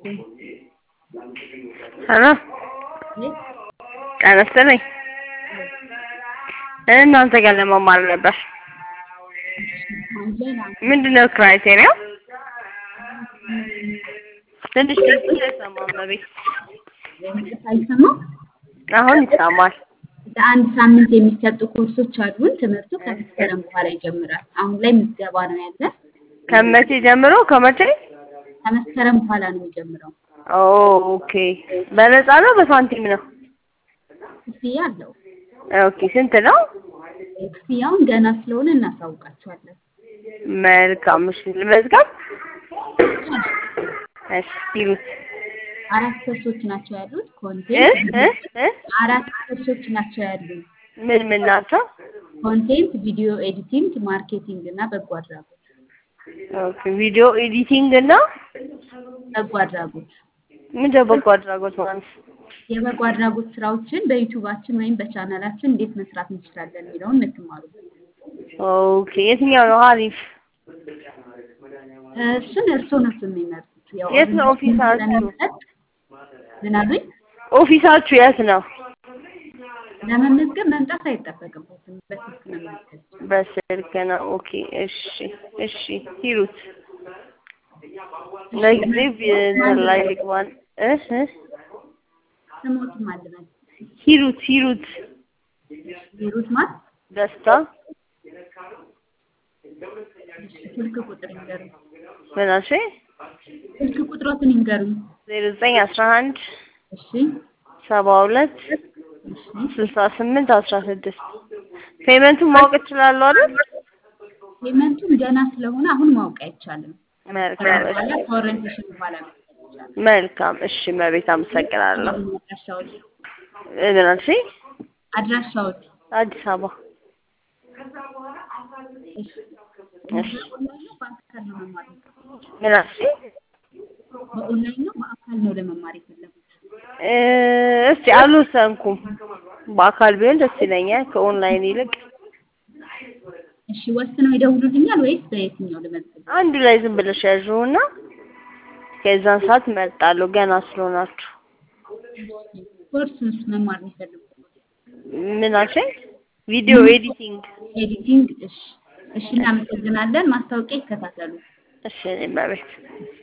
ሄሎ ጤና ይስጥልኝ። እናንተ ጋር ለመማር ነበር። ምንድነው ክራይቴሪያው? ትንሽ ድምፅሽ አይሰማም በቤት አይሰማም? አሁን ይሰማል። ለአንድ ሳምንት የሚሰጡ ኮርሶች አሉን። ትምህርቱ ከመስከረም በኋላ ይጀምራል። አሁን ላይ ምዝገባ ነው ያለ። ከመቼ ጀምሮ ከመቼ? ከመስከረም በኋላ ነው የሚጀምረው። ኦኬ። በነፃ ነው በሳንቲም ነው? ክፍያ አለው። ኦኬ። ስንት ነው? ክፍያውን ገና ስለሆነ እናሳውቃችኋለን። መልካም። እሺ ልመዝገብ? እሺ ይሉት አራት ኮርሶች ናቸው ያሉት። እ ኮንቴንት እ እ አራት ኮርሶች ናቸው ያሉት። ምን ምን ናቸው? ኮንቴንት፣ ቪዲዮ ኤዲቲንግ፣ ማርኬቲንግ እና በጎ አድራጎት። ኦኬ። ቪዲዮ ኤዲቲንግ እና በጎ አድራጎት ምንድነው በጎ አድራጎት ማለት? የበጎ አድራጎት ስራዎችን በዩቲዩባችን ወይም በቻናላችን እንዴት መስራት እንችላለን የሚለውን የምትማሩበት። ኦኬ። የትኛው ነው አሪፍ? እሱን እርስዎ ነው የሚመርጡት። ያው የት ነው ኦፊሳችሁ? ስለሚሰጥ ምን አሉኝ? ኦፊሳችሁ የት ነው? ለመመዝገብ መምጣት አይጠበቅበትም። በስልክ ነው የሚመዝገብ። በስልክ ነው። ኦኬ። እሺ እሺ። ሂሩት ለጊዜ እንትን ላይ ልግባን። እህ እህ ስሞትም አልበል ሂሩት ሂሩት ሂሩት ማለት ደስታ ስልክ ቁጥር ይንገሩኝ። ምን አልሽኝ? ስልክ ቁጥሮትን ይንገሩኝ። ዜሮ ዘጠኝ አስራ አንድ እሺ ሰባ ሁለት እሺ ስልሳ ስምንት አስራ ስድስት ፔመንቱን ማወቅ እችላለሁ አይደል? ፔመንቱን ገና ስለሆነ አሁን ማወቅ አይቻልም። መልካም እሺ በኋላ ከኦሪንቴሽን በኋላ መስጠት ይቻላል። መልካም እሺ። መቤት አመሰግናለሁ። አድራሻዎች እ ምን አልሽኝ? አድራሻዎች አዲስ አበባ እሺ እሺ። በኦንላይን ነው በአካል ነው መማር የፈለጉት? ምን አልሽኝ? በኦንላይን ነው በአካል ነው ለመማር የፈለጉት? እ እስቲ አልወሰንኩም። በአካል ቢሆን ደስ ይለኛል ከኦንላይን ይልቅ። እሺ ወስነው ይደውሉልኛል ወይስ በየትኛው ልመዝግብ? አንዱ ላይ ዝም ብለሽ ያዥውና ከዛን ሰዓት እመርጣለሁ ገና ስለሆናችሁ። ኮርሱስ መማር የሚፈልጉት ምን አልሽኝ? ቪዲዮ ኤዲቲንግ። ኤዲቲንግ። እሺ እሺ፣ እናመሰግናለን። ማስታወቂያ ይከታተሉ። እሺ እኔ መቤት